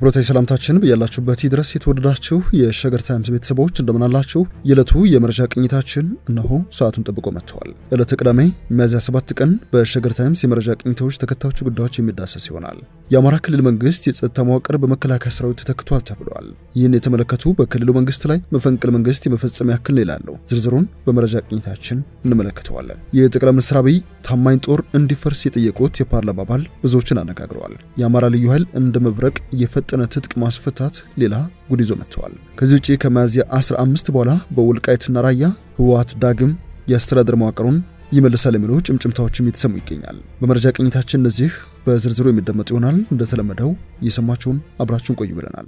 አክብሮታዊ ሰላምታችን በያላችሁበት ድረስ የተወደዳችሁ የሸገር ታይምስ ቤተሰቦች እንደምናላችሁ። የዕለቱ የመረጃ ቅኝታችን እነሆ ሰዓቱን ጠብቆ መጥተዋል። ዕለተ ቅዳሜ ሚያዝያ 7 ቀን በሸገር ታይምስ የመረጃ ቅኝቶች ተከታዮቹ ጉዳዮች የሚዳሰስ ይሆናል። የአማራ ክልል መንግስት የጸጥታ መዋቅር በመከላከያ ሰራዊት ተተክቷል ተብሏል። ይህን የተመለከቱ በክልሉ መንግስት ላይ መፈንቅለ መንግስት የመፈጸም ያክል ይላሉ። ዝርዝሩን በመረጃ ቅኝታችን እንመለከተዋለን። የጠቅላይ ሚኒስትር አብይ ታማኝ ጦር እንዲፈርስ የጠየቁት የፓርላማ አባል ብዙዎችን አነጋግረዋል። የአማራ ልዩ ኃይል እንደ መብረቅ የፈጠነ ትጥቅ ማስፈታት ሌላ ጉድ ይዞ መጥተዋል። ከዚህ ውጭ ከሚያዝያ 15 በኋላ በወልቃይትና ራያ ህወሓት ዳግም የአስተዳደር መዋቅሩን ይመልሳል የሚሉ ጭምጭምታዎችም እየተሰሙ ይገኛል። በመረጃ ቅኝታችን እነዚህ በዝርዝሩ የሚደመጡ ይሆናል። እንደተለመደው እየሰማችሁን አብራችሁን ቆዩ ብለናል።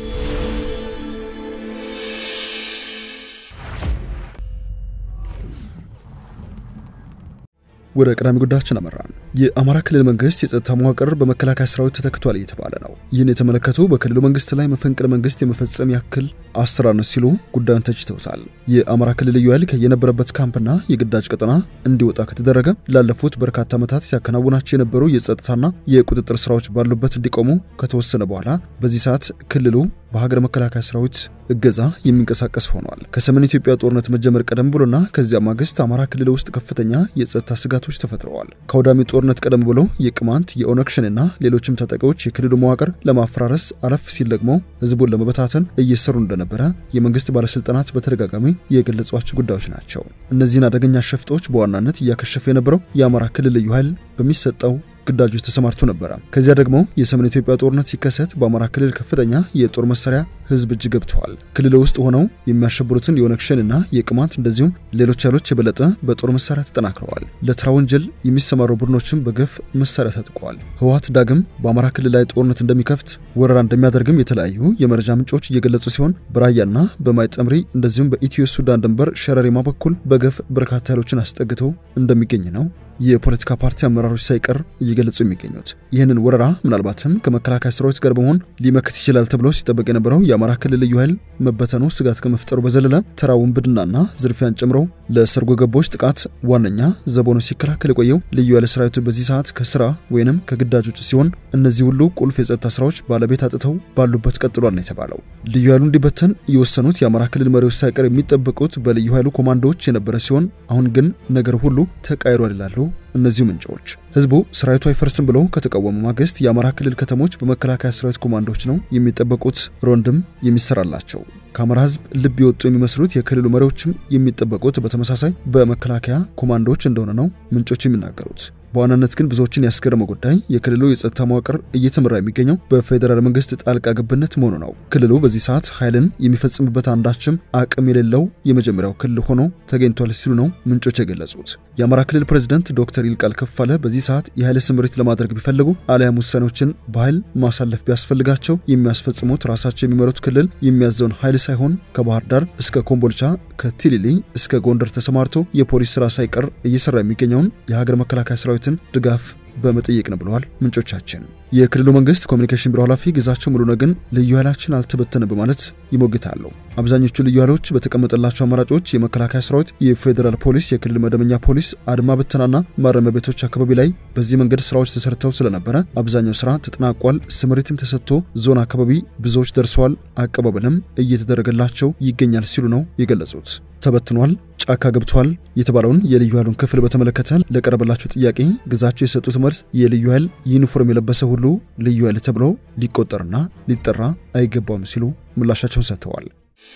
ወደ ቀዳሚ ጉዳያችን አመራን። የአማራ ክልል መንግስት የጸጥታ መዋቅር በመከላከያ ሰራዊት ተተክቷል እየተባለ ነው። ይህን የተመለከቱ በክልሉ መንግስት ላይ መፈንቅለ መንግስት የመፈጸም ያክል አሰራር ሲሉ ጉዳዩን ተችተውታል። የአማራ ክልል ልዩ ኃይል የነበረበት ካምፕና የግዳጅ ቀጠና እንዲወጣ ከተደረገ ላለፉት በርካታ ዓመታት ሲያከናውናቸው የነበሩ የጸጥታና የቁጥጥር ስራዎች ባሉበት እንዲቆሙ ከተወሰነ በኋላ በዚህ ሰዓት ክልሉ በሀገር መከላከያ ሰራዊት እገዛ የሚንቀሳቀስ ሆኗል። ከሰሜን ኢትዮጵያ ጦርነት መጀመር ቀደም ብሎና ከዚያ ማግስት አማራ ክልል ውስጥ ከፍተኛ የጸጥታ ስጋቶች ተፈጥረዋል። ከአውዳሚ ጦርነት ቀደም ብሎ የቅማንት የኦነግ ሸኔና ሌሎችም ታጣቂዎች የክልሉ መዋቅር ለማፈራረስ አለፍ ሲል ደግሞ ህዝቡን ለመበታተን እየሰሩ እንደነበረ የመንግስት ባለስልጣናት በተደጋጋሚ የገለጿቸው ጉዳዮች ናቸው። እነዚህን አደገኛ ሸፍጦች በዋናነት እያከሸፈ የነበረው የአማራ ክልል ልዩ ኃይል በሚሰጠው ግዳጆች ተሰማርቶ ነበረ። ከዚያ ደግሞ የሰሜን ኢትዮጵያ ጦርነት ሲከሰት በአማራ ክልል ከፍተኛ የጦር መሳሪያ ህዝብ እጅ ገብተዋል። ክልል ውስጥ ሆነው የሚያሸብሩትን የኦነግ ሸኔና የቅማንት እንደዚሁም ሌሎች ኃይሎች የበለጠ በጦር መሳሪያ ተጠናክረዋል። ለተራ ወንጀል የሚሰማሩ ቡድኖችም በገፍ መሳሪያ ታጥቀዋል። ህወሓት ዳግም በአማራ ክልል ላይ ጦርነት እንደሚከፍት ወረራ እንደሚያደርግም የተለያዩ የመረጃ ምንጮች እየገለጹ ሲሆን በራያና በማይጠምሪ እንደዚሁም በኢትዮ ሱዳን ድንበር ሸረሪማ በኩል በገፍ በርካታ ኃይሎችን አስጠግተው እንደሚገኝ ነው የፖለቲካ ፓርቲ አመራሮች ሳይቀር እየገለጹ የሚገኙት። ይህንን ወረራ ምናልባትም ከመከላከያ ሰራዊት ጋር በመሆን ሊመክት ይችላል ተብሎ ሲጠበቅ የነበረው የአማራ ክልል ልዩ ኃይል መበተኑ ስጋት ከመፍጠሩ በዘለለ ተራ ውንብድናና ዝርፊያን ጨምሮ ለሰርጎ ገቦች ጥቃት ዋነኛ ዘቦኖ ሲከላከል የቆየው ልዩ ኃይል ሰራዊቱ በዚህ ሰዓት ከስራ ወይንም ከግዳጅ ውጭ ሲሆን እነዚህ ሁሉ ቁልፍ የጸጥታ ስራዎች ባለቤት አጥተው ባሉበት ቀጥሏል ነው የተባለው። ልዩ ኃይሉ እንዲበተን የወሰኑት የአማራ ክልል መሪዎች ሳይቀር የሚጠበቁት በልዩ ኃይሉ ኮማንዶዎች የነበረ ሲሆን አሁን ግን ነገር ሁሉ ተቃይሯል ይላሉ እነዚሁ ምንጮች። ህዝቡ ሰራዊቱ አይፈርስም ብሎ ከተቃወሙ ማግስት የአማራ ክልል ከተሞች በመከላከያ ሰራዊት ኮማንዶዎች ነው የሚጠበቁት፣ ሮንድም የሚሰራላቸው። ከአማራ ህዝብ ልብ የወጡ የሚመስሉት የክልሉ መሪዎችም የሚጠበቁት በተመሳሳይ በመከላከያ ኮማንዶዎች እንደሆነ ነው ምንጮች የሚናገሩት። በዋናነት ግን ብዙዎችን ያስገረመው ጉዳይ የክልሉ የጸጥታ መዋቅር እየተመራ የሚገኘው በፌዴራል መንግስት ጣልቃ ገብነት መሆኑ ነው። ክልሉ በዚህ ሰዓት ኃይልን የሚፈጽምበት አንዳችም አቅም የሌለው የመጀመሪያው ክልል ሆኖ ተገኝቷል ሲሉ ነው ምንጮች የገለጹት። የአማራ ክልል ፕሬዝደንት ዶክተር ይልቃል ከፋለ በዚህ ሰዓት የኃይል ስምሪት ለማድረግ ቢፈልጉ አሊያም ውሳኔዎችን በኃይል ማሳለፍ ቢያስፈልጋቸው የሚያስፈጽሙት ራሳቸው የሚመሩት ክልል የሚያዘውን ኃይል ሳይሆን ከባህር ዳር እስከ ኮምቦልቻ ከቲሊሊ እስከ ጎንደር ተሰማርቶ የፖሊስ ስራ ሳይቀር እየሰራ የሚገኘውን የሀገር መከላከያ ሰራዊትን ድጋፍ በመጠየቅ ነው ብለዋል ምንጮቻችን። የክልሉ መንግስት ኮሚኒኬሽን ቢሮ ኃላፊ ግዛቸው ሙሉነህ ግን ልዩ ኃይላችን አልተበተንም በማለት ይሞግታሉ። አብዛኞቹ ልዩ ኃይሎች በተቀመጠላቸው አማራጮች የመከላከያ ሰራዊት፣ የፌዴራል ፖሊስ፣ የክልል መደበኛ ፖሊስ፣ አድማ ብተናና ማረሚያ ቤቶች አካባቢ ላይ በዚህ መንገድ ስራዎች ተሰርተው ስለነበረ አብዛኛው ስራ ተጠናቋል። ስምሪትም ተሰጥቶ ዞን አካባቢ ብዙዎች ደርሰዋል። አቀባበልም እየተደረገላቸው ይገኛል ሲሉ ነው የገለጹት። ተበትኗል፣ ጫካ ገብቷል የተባለውን የልዩ ኃይሉን ክፍል በተመለከተ ለቀረበላቸው ጥያቄ ግዛቸው የሰጡት መልስ የልዩ ኃይል ዩኒፎርም የለበሰ ሁሉ ልዩ ኃይል ተብሎ ሊቆጠርና ሊጠራ አይገባውም ሲሉ ምላሻቸውን ሰጥተዋል።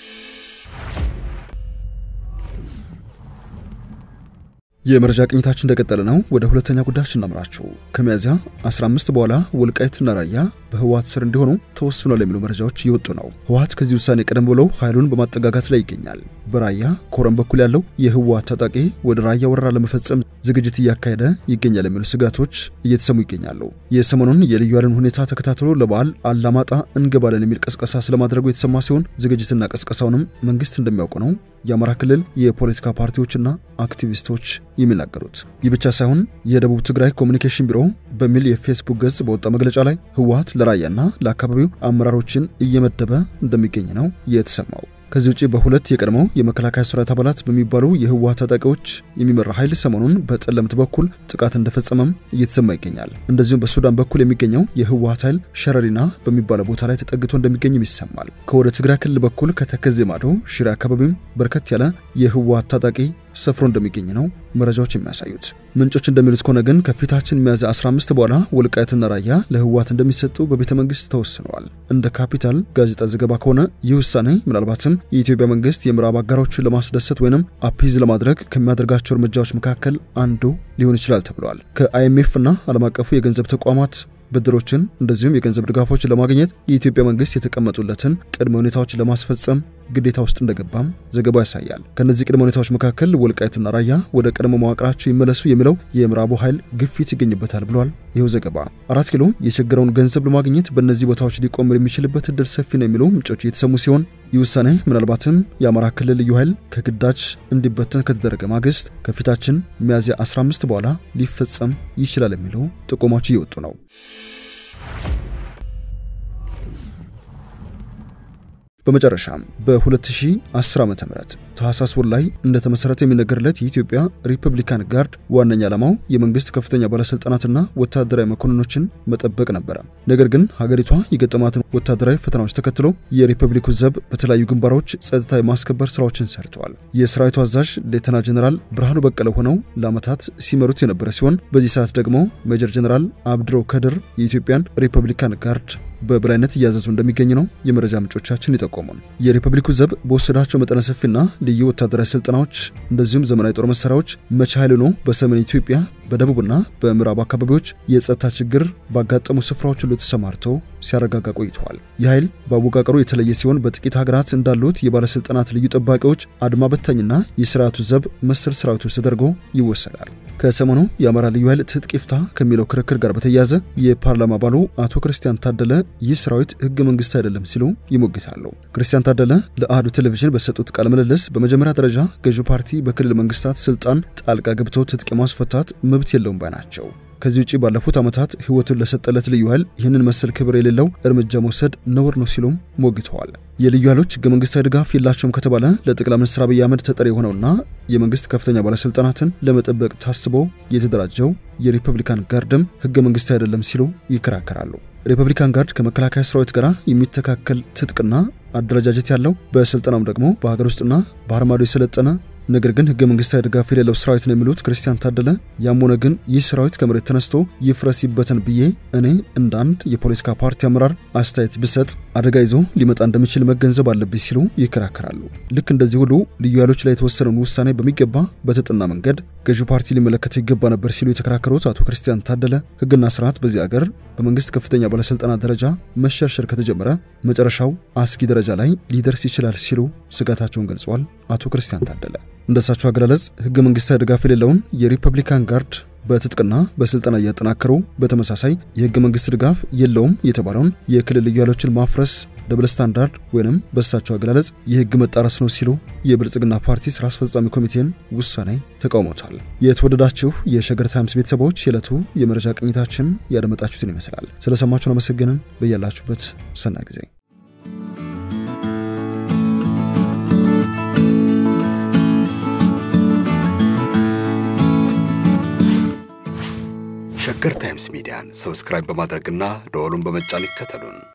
የመረጃ ቅኝታችን እንደቀጠለ ነው። ወደ ሁለተኛ ጉዳያችን እናምራችሁ። ከሚያዝያ 15 በኋላ ወልቃይትና ራያ በህወሓት ስር እንዲሆኑ ተወስኗል የሚሉ መረጃዎች እየወጡ ነው። ህወሓት ከዚህ ውሳኔ ቀደም ብሎ ኃይሉን በማጠጋጋት ላይ ይገኛል። በራያ ኮረም በኩል ያለው የህወሓት ታጣቂ ወደ ራያ ወረራ ለመፈጸም ዝግጅት እያካሄደ ይገኛል የሚሉ ስጋቶች እየተሰሙ ይገኛሉ። የሰሞኑን የልዩ ኃይልን ሁኔታ ተከታትሎ ለበዓል አላማጣ እንገባለን የሚል ቀስቀሳ ስለማድረጉ የተሰማ ሲሆን ዝግጅትና ቀስቀሳውንም መንግስት እንደሚያውቁ ነው የአማራ ክልል የፖለቲካ ፓርቲዎችና አክቲቪስቶች የሚናገሩት። ይህ ብቻ ሳይሆን የደቡብ ትግራይ ኮሚኒኬሽን ቢሮ በሚል የፌስቡክ ገጽ በወጣ መግለጫ ላይ ህወሓት ለራያና ለአካባቢው አመራሮችን እየመደበ እንደሚገኝ ነው የተሰማው። ከዚህ ውጭ በሁለት የቀድሞው የመከላከያ ሰራዊት አባላት በሚባሉ የህወሓት ታጣቂዎች የሚመራ ኃይል ሰሞኑን በጠለምት በኩል ጥቃት እንደፈጸመም እየተሰማ ይገኛል። እንደዚሁም በሱዳን በኩል የሚገኘው የህወሓት ኃይል ሸረሪና በሚባለው ቦታ ላይ ተጠግቶ እንደሚገኝም ይሰማል። ከወደ ትግራይ ክልል በኩል ከተከዜ ማዶ ሽሬ አካባቢም በርከት ያለ የህወሓት ታጣቂ ሰፍሮ እንደሚገኝ ነው መረጃዎች የሚያሳዩት። ምንጮች እንደሚሉት ከሆነ ግን ከፊታችን ሚያዝያ 15 በኋላ ወልቃይትና ራያ ለህወሓት እንደሚሰጡ በቤተ መንግስት ተወስነዋል። እንደ ካፒታል ጋዜጣ ዘገባ ከሆነ ይህ ውሳኔ ምናልባትም የኢትዮጵያ መንግስት የምዕራብ አጋሮችን ለማስደሰት ወይንም አፒዝ ለማድረግ ከሚያደርጋቸው እርምጃዎች መካከል አንዱ ሊሆን ይችላል ተብለዋል። ከአይኤምኤፍ እና ዓለም አቀፉ የገንዘብ ተቋማት ብድሮችን እንደዚሁም የገንዘብ ድጋፎችን ለማግኘት የኢትዮጵያ መንግስት የተቀመጡለትን ቅድመ ሁኔታዎች ለማስፈጸም ግዴታ ውስጥ እንደገባም ዘገባው ያሳያል። ከነዚህ ቅድመ ሁኔታዎች መካከል ወልቃይትና ራያ ወደ ቀድሞ መዋቅራቸው ይመለሱ የሚለው የምዕራቡ ኃይል ግፊት ይገኝበታል ብሏል ይኸው ዘገባ። አራት ኪሎ የቸገረውን ገንዘብ ለማግኘት በእነዚህ ቦታዎች ሊቆምር የሚችልበት እድል ሰፊ ነው የሚለው ምንጮች እየተሰሙ ሲሆን ይህ ውሳኔ ምናልባትም የአማራ ክልል ልዩ ኃይል ከግዳጅ እንዲበተን ከተደረገ ማግስት ከፊታችን ሚያዝያ 15 በኋላ ሊፈጸም ይችላል የሚለው ጥቆማዎች እየወጡ ነው። በመጨረሻም በ2010 ዓ.ም ታህሳስ ወር ላይ እንደተመሰረተ የሚነገርለት የኢትዮጵያ ሪፐብሊካን ጋርድ ዋነኛ ዓላማው የመንግስት ከፍተኛ ባለስልጣናትና ወታደራዊ መኮንኖችን መጠበቅ ነበረ። ነገር ግን ሀገሪቷ የገጠማትን ወታደራዊ ፈተናዎች ተከትሎ የሪፐብሊኩ ዘብ በተለያዩ ግንባሮች ጸጥታ የማስከበር ስራዎችን ሰርተዋል። የሰራዊቱ አዛዥ ሌተና ጀኔራል ብርሃኑ በቀለ ሆነው ለዓመታት ሲመሩት የነበረ ሲሆን በዚህ ሰዓት ደግሞ ሜጀር ጀኔራል አብድሮ ከድር የኢትዮጵያን ሪፐብሊካን ጋርድ በበላይነት እያዘዙ እንደሚገኝ ነው የመረጃ ምንጮቻችን ይጠቆሙን። የሪፐብሊኩ ዘብ በወሰዳቸው መጠነ ሰፊና ልዩ ወታደራዊ ስልጠናዎች እንደዚሁም ዘመናዊ ጦር መሳሪያዎች መቻ ኃይል ሆኖ በሰሜን ኢትዮጵያ በደቡብና በምዕራብ አካባቢዎች የጸጥታ ችግር ባጋጠሙ ስፍራዎች ሁሉ ተሰማርተው ሲያረጋጋ ቆይተዋል። ይህ ኃይል በአወቃቀሩ የተለየ ሲሆን በጥቂት ሀገራት እንዳሉት የባለስልጣናት ልዩ ጠባቂዎች፣ አድማ በታኝና የስርዓቱ ዘብ መሰል ሰራዊቶች ተደርጎ ይወሰዳል። ከሰሞኑ የአማራ ልዩ ኃይል ትጥቅ ይፍታ ከሚለው ክርክር ጋር በተያያዘ የፓርላማ አባሉ አቶ ክርስቲያን ታደለ ይህ ሰራዊት ህገ መንግስት አይደለም ሲሉ ይሞግታሉ። ክርስቲያን ታደለ ለአህዱ ቴሌቪዥን በሰጡት ቃለ ምልልስ በመጀመሪያ ደረጃ ገዢው ፓርቲ በክልል መንግስታት ስልጣን ጣልቃ ገብቶ ትጥቅ ማስፈታት መብት የለውም ባይ ናቸው። ከዚህ ውጭ ባለፉት ዓመታት ህይወቱን ለሰጠለት ልዩ ኃይል ይህንን መሰል ክብር የሌለው እርምጃ መውሰድ ነውር ነው ሲሉም ሞግተዋል። የልዩ ኃይሎች ህገ መንግስታዊ ድጋፍ የላቸውም ከተባለ ለጠቅላይ ሚኒስትር አብይ አህመድ ተጠሪ የሆነውና የመንግስት ከፍተኛ ባለስልጣናትን ለመጠበቅ ታስቦ የተደራጀው የሪፐብሊካን ጋርድም ህገ መንግስታዊ አይደለም ሲሉ ይከራከራሉ። ሪፐብሊካን ጋርድ ከመከላከያ ሰራዊት ጋር የሚተካከል ትጥቅና አደረጃጀት ያለው በስልጠናም ደግሞ በሀገር ውስጥና ባህር ማዶ የሰለጠነ ነገር ግን ህገ መንግስታዊ ድጋፍ የሌለው ሰራዊት ነው የሚሉት ክርስቲያን ታደለ፣ ያም ሆነ ግን ይህ ሰራዊት ከመሬት ተነስቶ ይፍረስ ይበተን ብዬ እኔ እንደ አንድ የፖለቲካ ፓርቲ አመራር አስተያየት ብሰጥ አደጋ ይዞ ሊመጣ እንደሚችል መገንዘብ አለብኝ ሲሉ ይከራከራሉ። ልክ እንደዚህ ሁሉ ልዩ ኃይሎች ላይ የተወሰነውን ውሳኔ በሚገባ በተጠና መንገድ ገዢው ፓርቲ ሊመለከተው ይገባ ነበር ሲሉ የተከራከሩት አቶ ክርስቲያን ታደለ ህግና ስርዓት በዚህ አገር በመንግስት ከፍተኛ ባለስልጣናት ደረጃ መሸርሸር ከተጀመረ መጨረሻው አስጊ ደረጃ ላይ ሊደርስ ይችላል ሲሉ ስጋታቸውን ገልጸዋል። አቶ ክርስቲያን ታደለ እንደሳቸው አገላለጽ ህገ መንግስታዊ ድጋፍ የሌለውን የሪፐብሊካን ጋርድ በትጥቅና በስልጠና እያጠናከሩ በተመሳሳይ የህገ መንግስት ድጋፍ የለውም የተባለውን የክልል ልዩ ኃይሎችን ማፍረስ ደብል ስታንዳርድ ወይንም በእሳቸው አገላለጽ የህግ መጣረስ ነው ሲሉ የብልጽግና ፓርቲ ስራ አስፈጻሚ ኮሚቴን ውሳኔ ተቃውሞታል። የተወደዳችሁ የሸገር ታይምስ ቤተሰቦች የዕለቱ የመረጃ ቅኝታችን ያደመጣችሁትን ይመስላል። ስለሰማችሁን አመሰግንን። በያላችሁበት ሰናይ ጊዜ ሸገር ታይምስ ሚዲያን ሰብስክራይብ በማድረግና ደወሉን በመጫን ይከተሉን።